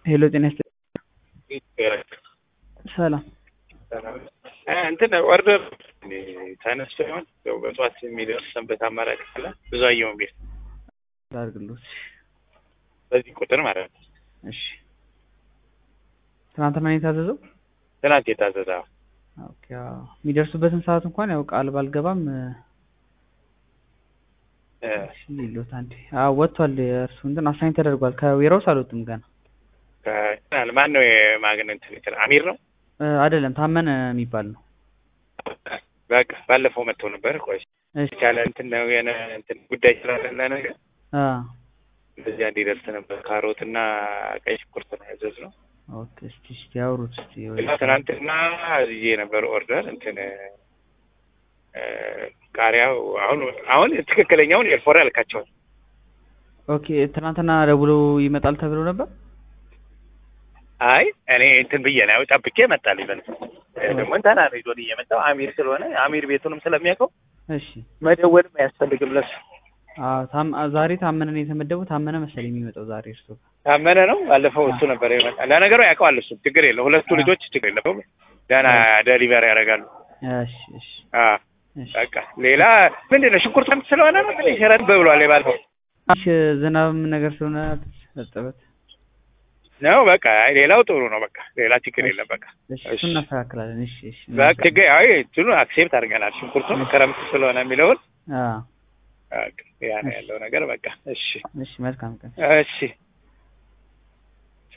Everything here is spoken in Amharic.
ሄሎ ጤና ይስጥ ሰላም እንትን ኦርደር ተነስቶ ይሆን ያው በጠዋት የሚደርስ ሰንበት አማራጭ ካለ ብዙ አየውን ቤት ላድርግልዎት። በዚህ ቁጥር ማለት ነው። እሺ ትናንትና ነው የታዘዘው? ትናንት የታዘዘ ኦኬ አዎ። የሚደርሱበትን ሰዓት እንኳን ያው ቃል ባልገባም እሺ ሊሎት አንዴ አዎ ወጥቷል። የእርሱ እንትን አሳይን ተደርጓል። ከዌራውስ አልወጡም ገና ማን ነው የማግን እንትን እንትን አሚር ነው እ አይደለም ታመነ የሚባል ነው። በቃ ባለፈው መጥተው ነበር። ቆይ እሺ የቻለ እንትን ነው የሆነ እንትን ጉዳይ ስላለ ነገር አ እንደዚያ እንዲደርስ ነበር። ካሮት እና ቀይ ሽንኩርት ነው ያዘዝነው። ኦኬ እስቲ እስቲ ያውሩት እስቲ ወይ እና ትናንትና ይዤ ነበር ኦርደር እንትን እ ቃሪያው አሁን አሁን ትክክለኛውን ኤልፎራ ያልካቸውን ኦኬ ትናንትና ደውሎ ይመጣል ተብሎ ነበር። አይ እኔ እንትን ብዬ ነው ጠብቄ መጣልኝ። በል ደግሞ እንትና ነው ይዞን እየመጣው አሚር ስለሆነ አሚር ቤቱንም ስለሚያውቀው እሺ መደወልም አያስፈልግም ለሱ። አዎ ታም ዛሬ ታመነ ነው የተመደበው። ታመነ መሰለኝ የሚመጣው ዛሬ እርሱ ጋር ታመነ ነው ባለፈው እሱ ነበር የመጣ። ለነገሩ ያውቀዋል እሱ ችግር የለው። ሁለቱ ልጆች ችግር የለውም ደህና ደሊቨሪ ያደርጋሉ። እሺ እሺ አ እሺ በቃ ሌላ ምንድን ነው ሽንኩርት ምት ስለሆነ ነው ትንሽ ረድ ብሏል። የባለፈው እሺ ዝናብም ነገር ስለሆነ እርጥበት ነው በቃ አይ ሌላው ጥሩ ነው። በቃ ሌላ ችግር የለም። በቃ እሺ እሱን እናስተካክላለን። እሺ እሺ በቃ ችግር አይ እንትኑ አክሴፕት አድርገናል። ሽንኩርቱን ክረምት ስለሆነ የሚለውን አ በቃ ያ ነው ያለው ነገር። በቃ እሺ እሺ መልካም ቀን። እሺ